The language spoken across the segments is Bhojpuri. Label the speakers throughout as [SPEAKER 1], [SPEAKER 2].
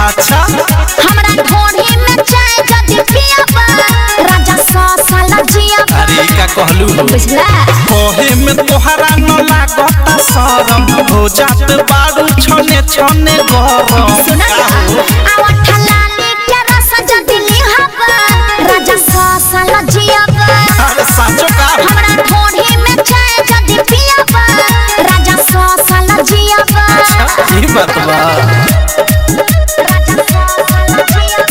[SPEAKER 1] अच्छा
[SPEAKER 2] हमरा ढोढ़ी में चाय जदी पियाबा राजा सौ साल जियाबा
[SPEAKER 1] अरे का कहलू हो
[SPEAKER 2] बुझला
[SPEAKER 1] कहे में तोहरा न लागता शरम हो जात बारू छने छने गरम
[SPEAKER 2] सुना ना आवा ठलाली के रस जदी लिहाबा राजा सौ साल जियाबा
[SPEAKER 1] अरे साचो का
[SPEAKER 2] हमरा ढोढ़ी में चाय जदी पियाबा राजा सौ साल जियाबा
[SPEAKER 1] ई बात बा
[SPEAKER 2] राजा सौ साल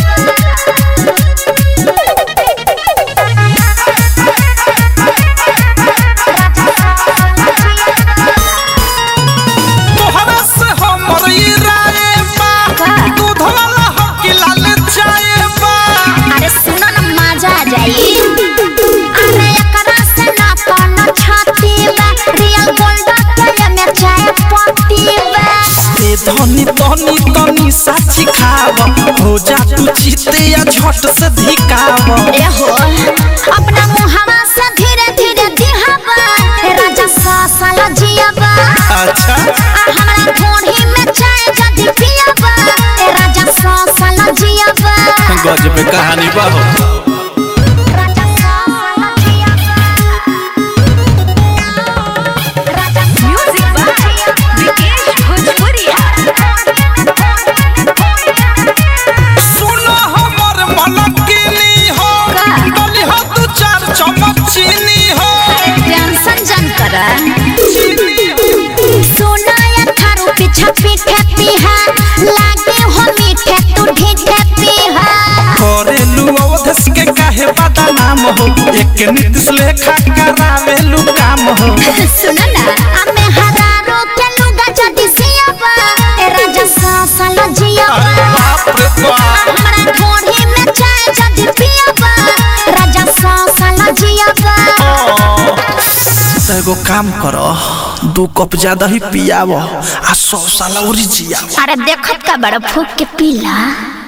[SPEAKER 1] तोहरा से हमर ई राय बा
[SPEAKER 2] का?
[SPEAKER 1] दूध वाला हकी लाल चाय बा
[SPEAKER 2] अरे सुनो न मजा आ जाई अरे एकरा से ना कोनो छाती बा रियल गोल्ड के में चाय पत्ती बा
[SPEAKER 1] ए धनी धनी तनी साची खाव हो जा तू जीते या झट से धिकाव
[SPEAKER 2] ए हो अपना मुहावा से धीरे धीरे दिहाबा ए राजा सा साला जियाबा
[SPEAKER 1] अच्छा
[SPEAKER 2] आ हमरा ढोढ़ी में चाय जदी पियाबा ए राजा सा साला जियाबा
[SPEAKER 1] गजब कहानी बा हो
[SPEAKER 2] राजा सा साला जियाबा राजा म्यूजिक बाय विकेश भोजपुरिया
[SPEAKER 1] सुनो हमर मलकिनी हो
[SPEAKER 2] का?
[SPEAKER 1] डली हो तू चार चम्मच चीनी हो
[SPEAKER 2] टेंशन जन करा
[SPEAKER 1] चीनी हो
[SPEAKER 2] सोना या थारू पीछा पीठे पीहा लागे हो मीठे तू ढीठे पीहा
[SPEAKER 1] करेलू अवधस के काहे बता नाम हो एक नीतिश लेखा करावेलू काम हो
[SPEAKER 2] सुन ना हमें हरारो के लुगा जदी सियाबा ए राजा सा साला जियाबा
[SPEAKER 1] अरे बाप रे बाप
[SPEAKER 2] हमरा ढोढ़ी में चाय जदी पियाबा राजा सा साला जियाबा
[SPEAKER 1] तो एगो काम करो दू कप ज्यादा ही पियाव आ सौ साल और जियाव
[SPEAKER 2] अरे देखत का बड़ा फूक के पीला